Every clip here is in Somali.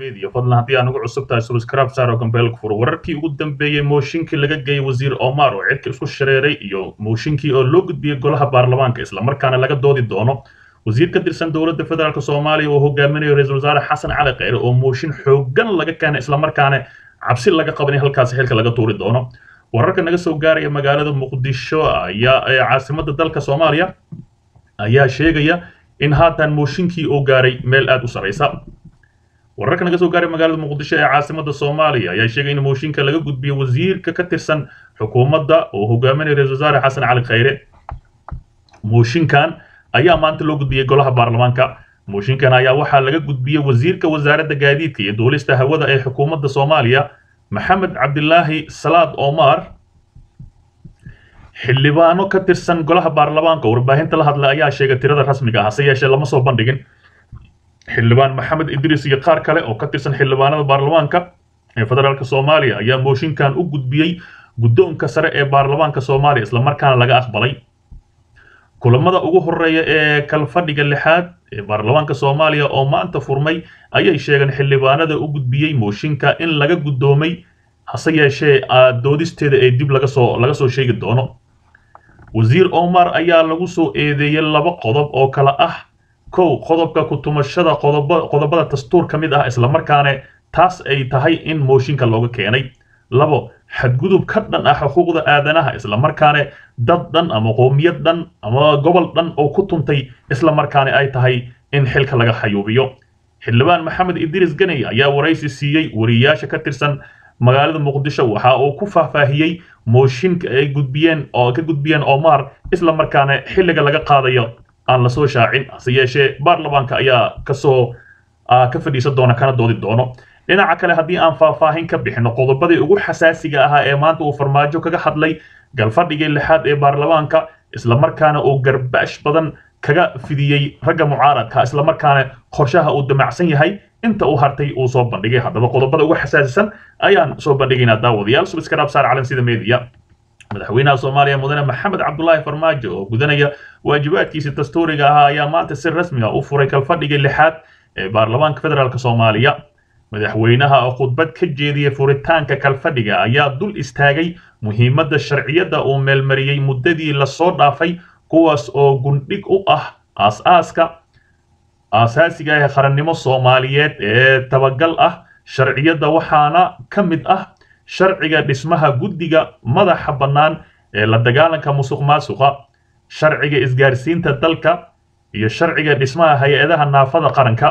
media fadlan haddii aan ugu cusub tahay subscribe saaro gambeelka furo wararkii ugu dambeeyey mooshinkii laga geeyey wasiir omar oo cidka isku shareeray iyo mooshinkii oo loo gudbiyey golaha baarlamaanka islamarkaana laga doodi doono wasiir ka tirsan dowladda federaalk soomaaliya oo hogaaminayo ra-iisul wasaare xasan cali kheyre oo mooshin xoogan laga keenay islamarkaana cabsi laga qaban in halkaasi xilka laga tuuri doono wararka naga soo gaaraya magaalada muqdisho ayaa ee caasimada dalka soomaaliya ayaa sheegaya in haatan mooshinkii uu gaaray meel aad u saraysa wararka naga soo gaaray magaalada muqdisho ee caasimada soomaaliya ayaa sheegay in mooshinka laga gudbiyo wasiirka ka tirsan xukuumadda oo hogaaminaya ra-isul wasaare xasan cali kheyre mooshinkan ayaa maanta loo gudbiyey golaha baarlamaanka mooshinkan ayaa waxaa laga gudbiyey wasiirka wasaaradda gaadiidka iyo duulista hawada ee xukuumadda soomaaliya maxamed cabdilaahi salaad omar xildhibaano ka tirsan golaha baarlamaanka warbaahinta la hadla ayaa sheegay tirada rasmiga ah hase yeeshee lama soo bandhigin xildhibaan maxamed idriis iyo qaar kale oo ka tirsan xildhibaanada baarlamaanka ee federaalk soomaaliya ayaa mooshinkan u gudbiyey guddoonka sare ee baarlamaanka soomaaliya islamarkaana laga aqbalay kulamada ugu horeeya ee kalfadhiga lixaad ee baarlamaanka soomaaliya oo maanta furmay ayay sheegeen xildhibaanada u gudbiyey mooshinka in laga guddoomay hase yeeshee doodisteeda ee dib laga soo laga soo sheegi doono wasiir omar ayaa lagu soo eedeeyey laba qodob oo kale ah kow qodobka kutumashada qodoba qodobada dastuur ka mid ah islamarkaana taas ay tahay in mooshinka looga keenay labo xadgudub ka dhan ah xuquuqda aadanaha islamarkaana dad dhan ama qoomiyad dhan ama gobol dhan oo ku tuntay islamarkaana ay tahay in xilka laga xayuubiyo xildhibaan maxamed idriis ganey ayaa waraysi siiyey wariyaasha ka tirsan magaalada muqdisho waxa uu ku faahfaahiyey mooshinka ay gudbiyeen oo ka gudbiyeen omar islamarkaana xilliga laga qaadayo aan lasoo shaacin hase yeeshee baarlamaanka ayaa kasoo ka fadhiisan doona kana doodi doono dhinaca kale haddii aan faahfaahin ka bixino qodobadii ugu xasaasiga ahaa ee maanta uu farmaajo kaga hadlay galfadhigii lixaad ee baarlamaanka islamarkaana uu garbaash badan kaga fidiyey ragga mucaaradka islamarkaana qorshaha uu damacsan yahay inta uu hartay uu soo bandhigay haddaba qodobada ugu xasaasisan ayaan soo bandhigaynaa daawadayaal subiskaraab saar calan sida media madaxweynaha soomaaliya mudane maxamed cabdulaahi farmaajo oo gudanaya waajibaadkiisa dastuuriga ahaa ayaa maanta si rasmi ah u furay kalfadhigii lixaad ee baarlamaanka federaalk soomaaliya madaxweynaha oo khudbad ka jeediyey furitaanka kalfadhiga ayaa dul istaagay muhiimadda sharciyadda uu meelmariyey muddadii lasoo dhaafay kuwaas oo gundhig u ah aas-aaska aasaasiga ee qarannimo soomaaliyeed ee tabagal ah sharciyadda waxaana ka mid ah sharciga dhismaha guddiga madaxa bannaan ee la dagaalanka musuq maasuqa sharciga isgaarsiinta dalka iyo sharciga dhismaha hay-adaha naafada qaranka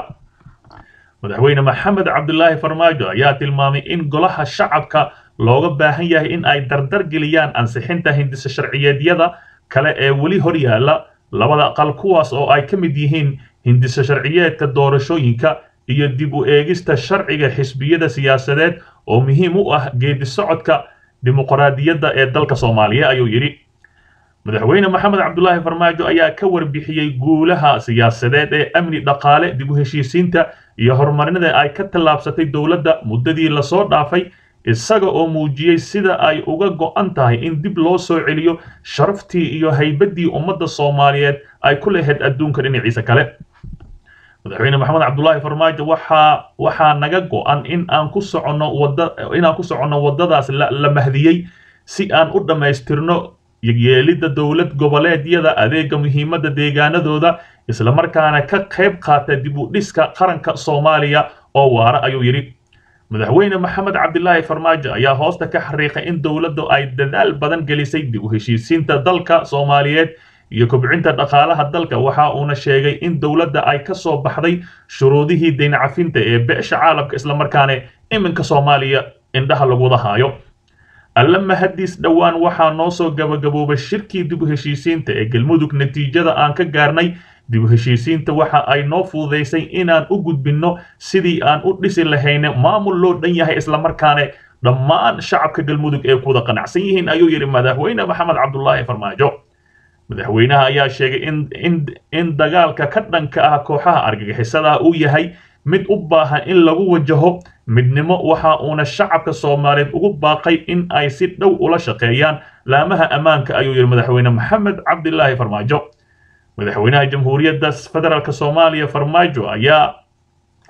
madaxweyne maxamed cabdulaahi farmaajo ayaa tilmaamay in golaha shacabka looga baahan yahay in ay dardar geliyaan ansixinta hindisa sharciyeedyada kale ee weli hor yaalla labada aqal kuwaas oo ay ka mid yihiin hindisa sharciyeedka doorashooyinka iyo dib u eegista sharciga xisbiyada siyaasadeed oo muhiim u ah geedi socodka dimuqraadiyadda ee dalka soomaaliya ayuu yidhi madaxweyne maxamed cabdulaahi farmaajo ayaa ka warbixiyey guulaha siyaasadeed ee amni dhaqaale dib u heshiisiinta iyo horumarinada ay ka tallaabsatay dowladda muddadii lasoo dhaafay isaga oo muujiyey sida ay uga go'an tahay in dib loo soo celiyo sharaftii iyo haybaddii ummadda soomaaliyeed ay ku lahayd adduunka dhinaciisa kale madaxweyne maxamed cabdulaahi farmaajo waxaa waxaa naga go'an in aan ku soconno wada inaan ku soconno waddadaas la mahdiyey si aan u dhammaystirno yeelidda dowlad goboleedyada adeega muhiimadda deegaanadooda islamarkaana ka qayb qaata dib u dhiska qaranka soomaaliya oo waara ayuu yidhi madaxweyne maxamed cabdilaahi farmaajo ayaa hoosta ka xariiqay in dowladdu ay dadaal badan gelisay dib u heshiisiinta dalka soomaaliyeed iyo kobcinta dhaqaalaha dalka waxa uuna sheegay in dowladda ay ka soo baxday shuruudihii dayn cafinta ee beesha caalamka islamarkaana iminka soomaaliya indhaha lagu wada haayo alla mahadiis dhowaan waxaa noo soo gabagaboobay shirkii dib u heshiisiinta ee galmudug natiijada aan ka gaarnay dib u heshiisiinta waxa ay noo fududaysay inaan u gudbinno sidii aan u dhisi lahayne maamul loo dhan yahay islamarkaana dhammaan shacabka galmudug ee kuwada qanacsan yihiin ayuu yidhi madaxweyne maxamed cabdulaahi farmaajo madaxweynaha ayaa sheegay in in in dagaalka ka dhanka ah kooxaha argagixisada uu yahay mid u baahan in lagu wajaho midnimo waxa uuna shacabka soomaaliyeed ugu baaqay in ay si dhow ula shaqeeyaan laamaha ammaanka ayuu yidhi madaxweyne maxamed cabdilaahi farmaajo madaxweynaha jamhuuriyadda federaalk soomaaliya farmaajo ayaa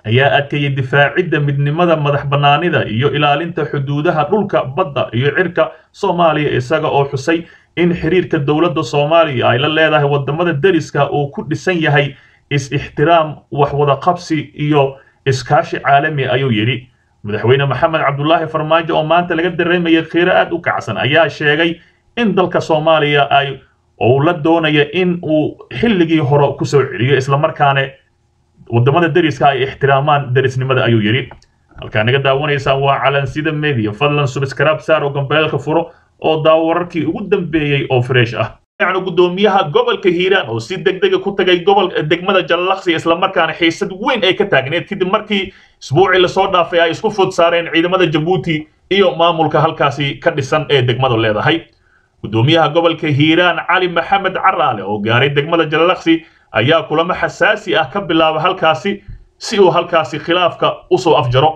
ayaa adkeeyey difaacidda midnimada madax bannaanida iyo ilaalinta xuduudaha dhulka badda iyo cirka soomaaliya isaga oo xusay in xiriirka dowladda soomaaliya ay la leedahay wadamada deriska uu ku dhisan yahay is-ixtiraam waxwada qabsi iyo iskaashi caalami ayuu yidhi madaxweyne maxamed cabdulaahi farmaajo oo maanta laga dareemayay khiiro aad u kacsan ayaa sheegay in dalka soomaaliya ay uu la doonaya in uu xilligii hore kusoo celiyo islamarkaana wadamada deriska ay ixtiraamaan derisnimada ayuu yidhi halkaa naga daawanaysaan waa calansida media fadlan subscribe saar oo gambeelka furo oo daawo wararkii ugu dambeeyey oo fresh ah gudoomiyaha gobolka hiiraan oo si degdega ku tagay gobol degmada jallaqsi islamarkaana xiisad weyn ay ka taagneed kadib markii isbuucii lasoo dhaafay ay isku fud saareen ciidamada jabuuti iyo maamulka halkaasi ka dhisan ee degmadu leedahay gudoomiyaha gobolka hiiraan cali maxamed caraale oo gaaray degmada jallaqsi ayaa kulamo xasaasi ah ka bilaaba halkaasi si uu halkaasi khilaafka usoo afjaro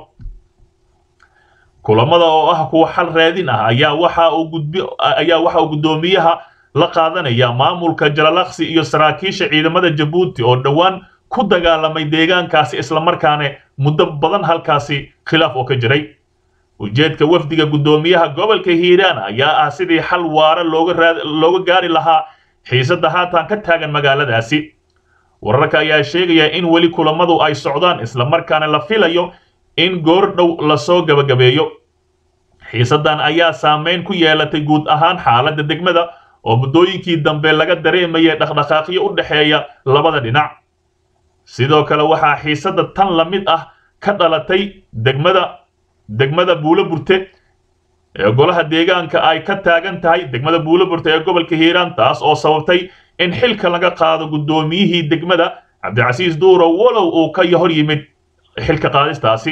kulamada oo ah kuwa xal raadin ah ayaa waxa uu gudbi ayaa waxa uu gudoomiyaha la qaadanaya maamulka jalalaqsi iyo saraakiisha ciidamada jabuuti oo dhowaan ku dagaalamay deegaankaasi islamarkaana muddo badan halkaasi khilaaf oo ka jiray ujeedka wafdiga gudoomiyaha gobolka hiiraan ayaa ah sidii xal waara looga gaari lahaa xiisadda haatan ka taagan magaaladaasi wararka ayaa sheegaya in weli kulamadu ay socdaan islamarkaana la filayo in goor dhow lasoo gabagabeeyo xiisaddan ayaa saameyn ku yeelatay guud ahaan xaaladda degmada oo muddooyinkii dambe laga dareemayay dhaqdhaqaaqyo u dhexeeya labada dhinac sidoo kale waxaa xiisadda tan la mid ah ka dhalatay degmada degmada buulo burte ee golaha deegaanka ay ka taagan tahay degmada buulo burte ee gobolka hiiraan taas oo sababtay in xilka laga qaado guddoomiyihii degmada cabdicasiis duuro walow uu ka hor yimid xilka qaadistaasi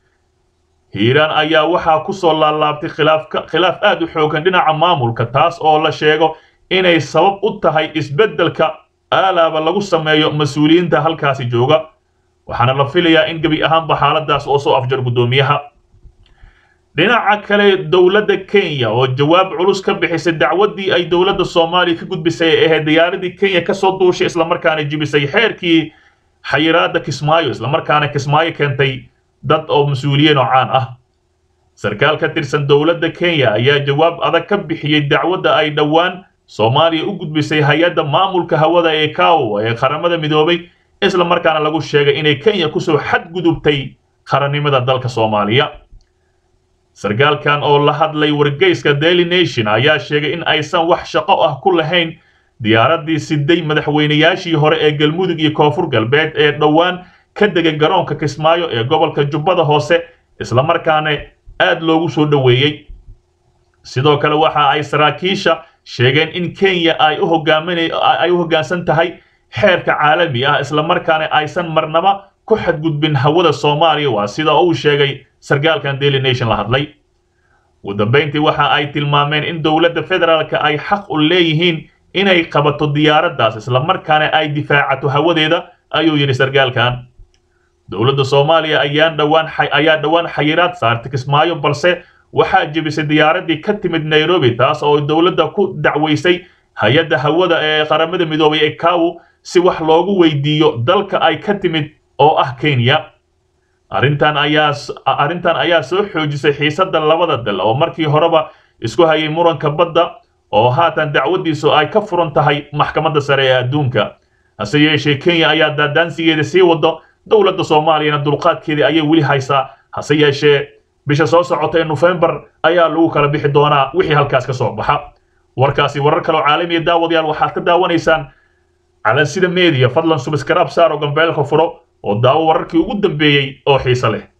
hiiraan ayaa waxaa ku soo laalaabtay khilaaf aad u xoogan dhinaca maamulka taas oo la sheego inay sabab u tahay isbeddelka aalaaba lagu sameeyo mas-uuliyiinta halkaasi jooga waxaana la filayaa in gebi ahaanba xaaladaas oo soo afjar guddoomiyaha dhinaca kale dowladda kenya oo jawaab culus ka bixisay dacwaddii ay dowladda soomaaliya ka gudbisay ee ahayd diyaaradii kenya kasoo duushay islamarkaana jibisay xeerkii xayiraadda kismaayo islamarkaana kismaayo keentay dad oo mas-uuliyiin oo caan ah sarkaal ka tirsan dowladda kenya ayaa jawaab adag ka bixiyey dacwadda ay dhowaan soomaaliya u gudbisay hay-adda maamulka hawada ee kawo ee qaramada midoobay islamarkaana lagu sheegay inay kenya kusoo xadgudubtay qarannimada dalka soomaaliya sarkaalkan oo la hadlay wargeyska daily nation ayaa sheegay in aysan wax shaqo ah ku lahayn diyaaraddii siday madaxweynayaashii hore ee galmudug iyo koonfur galbeed ee dhowaan ka degay garoonka kismaayo ee gobolka jubbada hoose islamarkaana aad loogu soo dhoweeyey sidoo kale waxa ay saraakiisha sheegeen in kenya ay u ay u hoggaansan tahay xeerka caalami ah islamarkaana aysan marnaba ku xadgudbin hawada soomaaliya waa sida uu sheegay sarkaalkan daily nation la hadlay ugu dambayntii waxa ay tilmaameen in dowladda federaalka ay xaq u leeyihiin inay qabato diyaaraddaas islamarkaana ay difaacato hawadeeda ayuu yidhi sarkaalkan dowladda soomaaliya ayaan dhowaan ayaa dhowaan xayiraad saartay kismaayo balse waxaa jebisay diyaaraddii ka timid nairobi taas oo dowladda ku dacwaysay hay-adda hawada ee qaramada midoobay ee kawo si wax loogu weydiiyo dalka ay ka timid oo ah kenya arrintan ayaa arrintan ayaa soo xoojisay xiisadda labada dal oo markii horeba isku hayay muranka badda oo haatan dacwaddiisu ay ka furan tahay maxkamadda sare ee adduunka hase yeeshee kenya ayaa daadaansigeeda sii wado dowladda soomaaliyana dulqaadkeedii ayay weli haysaa hase yeeshee bisha soo socota ee nofembar ayaa lagu kala bixi doonaa wixii halkaas ka soo baxa warkaasi warar kaloo caalamiya daawadayaal waxaad ka daawanaysaan calansida media fadlan subscribe saar oo gambeelka furo oo daawo wararkii ugu dambeeyey oo xiise leh